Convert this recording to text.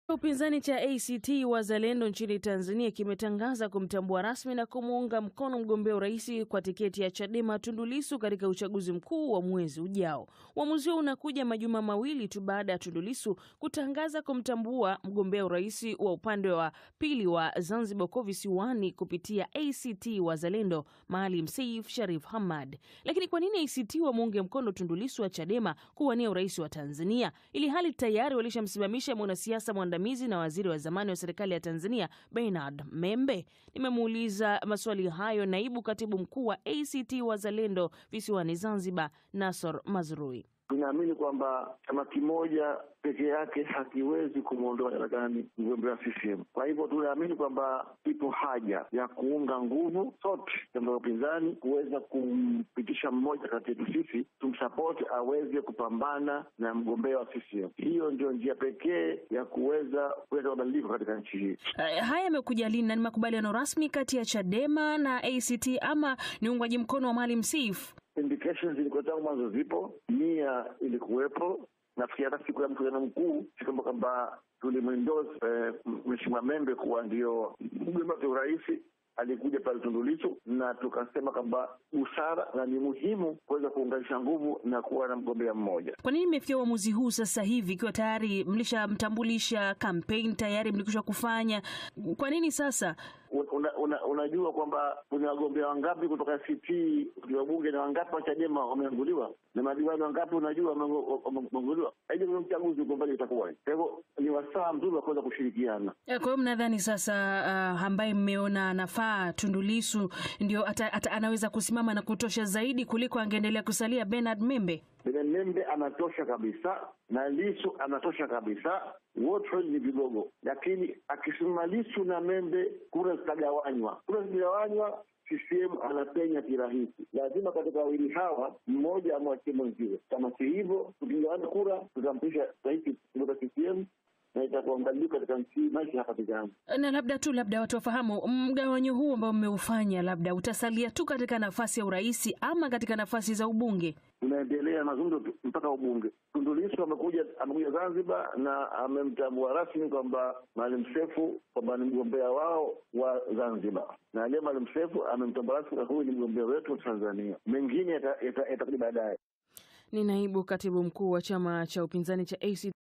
Upinzani cha ACT Wazalendo nchini Tanzania kimetangaza kumtambua rasmi na kumuunga mkono mgombea urais kwa tiketi ya Chadema Tundu Lissu katika uchaguzi mkuu wa mwezi ujao. Uamuzi huo unakuja majuma mawili tu baada ya Tundu Lissu kutangaza kumtambua mgombea urais wa upande wa pili wa Zanzibar huko visiwani kupitia ACT Wazalendo Maalim Seif Sharif Hamad. Lakini kwa nini ACT wamuunge mkono Tundu Lissu wa Chadema kuwania urais wa Tanzania ili hali tayari walishamsimamisha mwanasiasa mwandamizi na waziri wa zamani wa serikali ya Tanzania Bernard Membe? Nimemuuliza maswali hayo naibu katibu mkuu wa ACT Wazalendo visiwani Zanzibar, Nasor Mazrui. Tunaamini kwamba chama kimoja peke yake hakiwezi kumwondoa madarakani mgombea wa CCM. Kwa hivyo tunaamini kwamba ipo haja ya kuunga nguvu sote chama cha upinzani kuweza kumpitisha mmoja kati yetu sisi tumsapoti aweze kupambana na mgombea wa CCM. Hiyo ndio njia pekee ya kuweza kuleta mabadiliko katika nchi hii. Uh, haya yamekuja lini na ni makubaliano rasmi kati ya Chadema na ACT ama ni uungwaji mkono wa Maalim Seif? Indications zilikuwa tangu mwanzo zipo, nia ilikuwepo. Nafikiri hata siku ya mkutano mkuu sikwamba kwamba tulimwendorse eh, Mheshimiwa Membe kuwa ndio mgombea wa urais alikuja pale Tundu Lissu na tukasema kwamba busara na ni muhimu kuweza kuunganisha nguvu na kuwa na mgombea mmoja. Kwa nini mmefikia uamuzi huu sasa hivi ikiwa tayari mlishamtambulisha, kampeni tayari mlikwisha kufanya? Kwa nini sasa? Una, una, unajua kwamba kuna wagombea wangapi kutoka ACT wabunge na wangapi wa Chadema wameanguliwa na madiwani wangapi unajua wameanguliwa. Haija kwenye uchaguzi ugombani itakuwa. Kwa hivyo ni wasaa mzuri wa kuweza kushirikiana. Kwa hiyo mnadhani sasa, uh, ambaye mmeona anafaa Tundu Lissu ndio ata, ata, anaweza kusimama na kutosha zaidi kuliko angeendelea kusalia Bernard Membe? Bernard Membe anatosha kabisa na Lissu anatosha kabisa, wote ni vigogo, lakini akisimama Lissu na Membe kura zitagawanywa, kura zikigawanywa CCM anapenya kirahisi. Lazima katika wawili hawa mmoja amwachie mwenziwe. Kama si hivyo, tukigawana kura tutampisha rais kutoka CCM na itakuwa mbadiliko katika nchi maisha hapa vijana. Na labda tu labda watu wafahamu mgawanyo huu ambao mmeufanya, labda utasalia tu katika nafasi ya urais ama katika nafasi za ubunge? Tunaendelea mazungumzo mpaka ubunge. Tundu Lissu amekuja amekuja Zanzibar na amemtambua rasmi kwamba Maalim Seif kwamba ni mgombea wao wa Zanzibar, na aliye Maalim Seif amemtambua rasmi huyu ni mgombea wetu wa Tanzania. Mengine yatakuja baadaye. Ni naibu katibu mkuu wa chama cha upinzani cha ACT